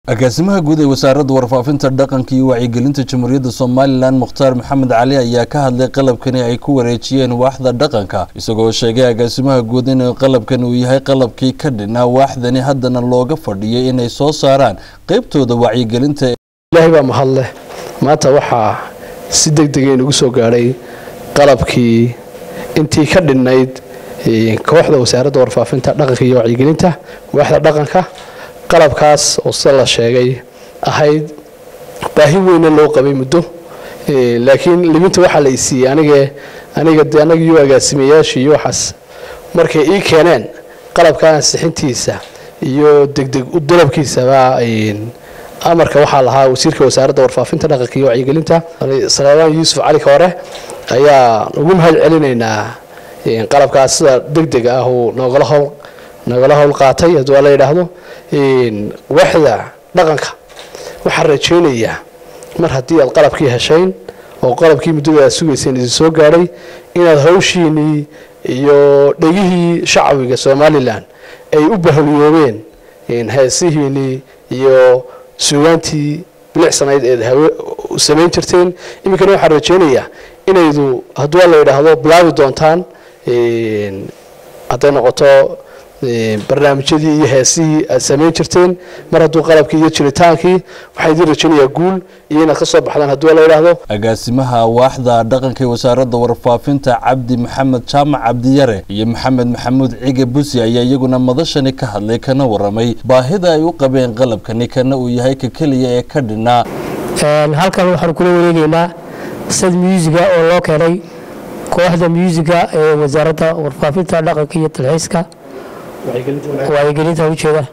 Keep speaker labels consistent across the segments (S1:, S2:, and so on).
S1: agaasimaha guud ee wasaaradda warfaafinta dhaqanka iyo wacyigelinta jamhuuriyadda somalilan mukhtaar maxamed cali ayaa ka hadlay qalabkani ay ku wareejiyeen waaxda dhaqanka isagoo sheegay agaasimaha guud in qalabkan uu yahay qalabkii ka dhinaa waaxdani haddana looga fadhiyay inay soo saaraan qeybtooda wacyigelinta
S2: ilaahay baa mahad leh maanta waxaa si deg dega inugu soo gaadhay qalabkii intii ka dhinnayd kooxda wasaaradda warfaafinta dhaqanka iyo wacyigelinta waaxda dhaqanka qalabkaas oo sida la sheegay ahayd baahi weyna loo qabay muddo laakiin libinta waxaa la isiiyey anige aniga de annaga iyo agaasimayaasha iyo waxaas markay ii keeneen qalabka ansixintiisa iyo degdeg u dalabkiisaba amarka waxaa lahaa wasiirka wasaaradda warfaafinta dhaqanka iyo wacyigelinta salaamaan yuusuf cali ka hore ayaa ugu mahad celinaynaa qalabkaas sida degdeg ah uu noogala howl nagala howl qaatay haddii waa la yidhaahdo waaxda dhaqanka waxaan rajaynayaa mar haddii aad qalabkii heshayn oo qalabkii muddada aad sugayseen idin soo gaadhay inaad hawshiinii iyo dhegihii shacbiga somalilan ay u bahliyoobeen heesihiinii iyo suugaantii bilicsanayd eed hawe samayn jirteen iminkana waxaan rajaynayaa inaydu haddii waa la yidhaahdo bilaabi doontaan hadday noqoto barnaamijyadii iyo heesihii aad samayn jirteen mar hadduu qalabkii iyo jiritaankii waxaa idiin rajaynayaa guul iyo inaad ka soo baxdaan haddii waa la yidhaahdo
S1: agaasimaha waaxda dhaqanka ee wasaaradda warfaafinta cabdi maxamed jaamac cabdiyare iyo maxamed maxamuud cige busi ayaa iyaguna madashani ka hadlay kana waramay baahida ay u qabeen qalabkani kana uu yahay ka keliya ee ka dhinaa
S3: halkan waxaan kula wareegeynaa sad muusiga oo loo keenay kooxda muusiga ee wasaaradda warfaafinta dhaqanka iyo talxiiska wacyigelinta ujeeda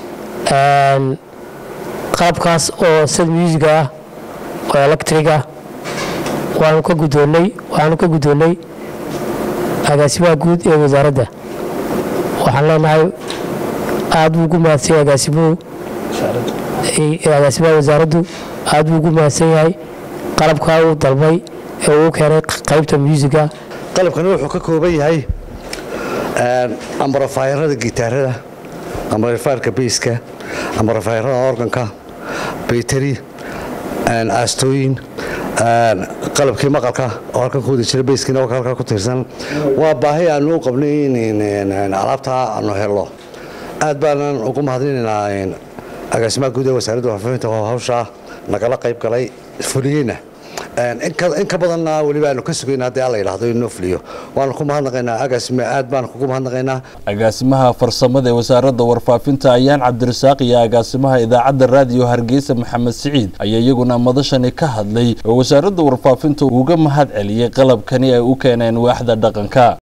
S3: qalabkaas oo sad muusiga ah oo electriga waanu ka gudoonnay waxaanu ka guddoonnay agaasimaha guud ee wasaaradda waxaan leenahay aad buu ugu mahadsan yahay agaasimuhu agaasimaha wasaaraddu aad buu ugu mahadsan yahay qalabkaa uu dalbay ee uu keenay qaybta muusiga
S4: qalabkani wuxuu ka kooban yahay ambarafayarada gitaarada ambarafayarka beyska ambarafayarada organka baytari aastooyin qalabkii maqalka oo halkan ku wada jira beyskiina waa halkaa ku tiirsan waa baahi aanu u qabnay in alaabtaa aanu helno aad baanan ugu mahadinaynaa agaasimaha guud ee wasaaradda warfaafinta oo hawshaa nagala qayb galay fuliyeyna in ka badanna weliba aanu ka sugayna haddii alla yidhahdo inoo fuliyo waanu ku mahadnaqaynaa agaasime aad baanu kugu mahadnaqaynaa
S1: agaasimaha farsamada ee wasaaradda warfaafinta ayaan cabdirasaaq iyo agaasimaha idaacadda raadiyo hargeysa maxamed siciid ayaa iyaguna madashani ka hadlay oo wasaaradda warfaafinta uga mahad celiyey qalabkani ay u keeneen waaxda dhaqanka